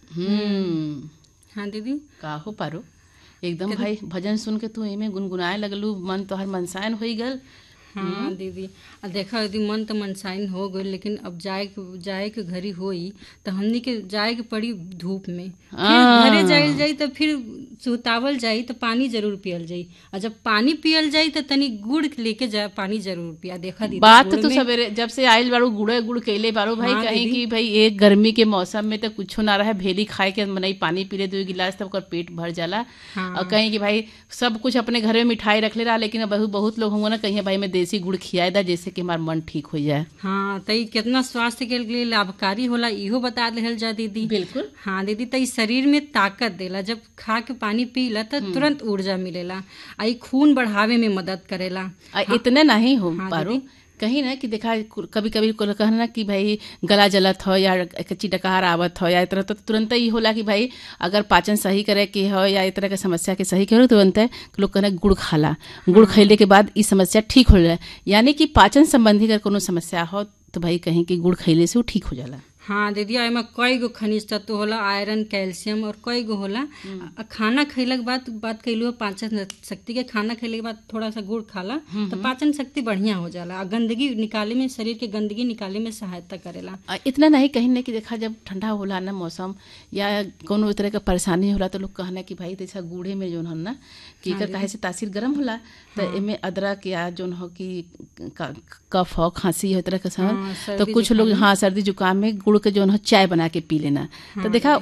हम्म हाँ दीदी का हो पारो एकदम भाई भजन सुन के तू एमे गुनगुनाए लगलू मन तोहर मनसायन होई गल हाँ दीदी आ देखा दीदी मन तो मनसाइन हो गई लेकिन अब जाए के जाए के घड़ी होई तो हमनी के जाए के पड़ी धूप में फिर हाँ। घरे जाइल जाई तो फिर सुतावल जाई तो पानी जरूर पियल जाई और जब पानी पियल जाई तो तनी गुड़ लेके जा पानी जरूर पिया देखा दीदी बात गुड़ तो में- सवेरे जब से आइल बारू गुड़े गुड़ कैले बारू भाई हाँ, कहीं दीदी। कि भाई एक गर्मी के मौसम में तो कुछो ना रहे भेली खाए के मनई पानी पी ले दो गिलास तब ओकर पेट भर जाला हाँ। और कहीं कि भाई सब कुछ अपने घर में मिठाई रख ले रहा लेकिन अब बहुत बहुत लोग होंगे ना कहीं भाई मैं देसी गुड़ खियाए दा जैसे कि हमारा मन ठीक हो जाए हाँ तो ई कितना स्वास्थ्य के लिए लाभकारी होला इहो बता देहल जा दीदी बिल्कुल हाँ दीदी तो ई शरीर में ताकत देला जब खा के पानी पीला तो तुरंत ऊर्जा मिलेला आ ई खून बढ़ावे में मदद करेला आ, इतने नहीं हो हाँ, पारो दीदी। कहीं ना कि देखा कभी कभी को कहना ना कि भाई गला जलत हो या कच्ची डकार आवत हो या इस तरह तो तुरंत ही होला कि भाई अगर पाचन सही करे के हो या इस तरह के समस्या के सही करे तुरंत लोग कहना गुड़ खाला गुड़ खैले के बाद ई समस्या ठीक हो जाए यानी कि पाचन संबंधी अगर कोनो समस्या हो तो भाई कहीं कि गुड़ खैले से वो ठीक हो जाला हाँ दीदी आ एमे कई गो खनिज तत्व होला आयरन कैल्शियम और कई गो होला आ खाना खैला के बाद बात कैलू पाचन शक्ति के खाना खैले के बाद थोड़ा सा गुड़ खाला तो पाचन शक्ति बढ़िया हो जाला आ गंदगी निकाले में शरीर के गंदगी निकाले में सहायता करेला आ, इतना नहीं कहीं ना कि देखा जब ठंडा होला ना मौसम या कोनो तरह का परेशानी होला तो लोग कहना कि भाई जैसा गूढ़े में जोन हो ना कि एकर काहे से तासीर गर्म होला तो एमे अदरक या जोन हो कि क- कफ हो खांसी हो इस तरह का हाँ, सब तो सर्दी कुछ लोग हाँ सर्दी जुकाम में गुड़ के जोन हो चाय बना के पी लेना तो देखा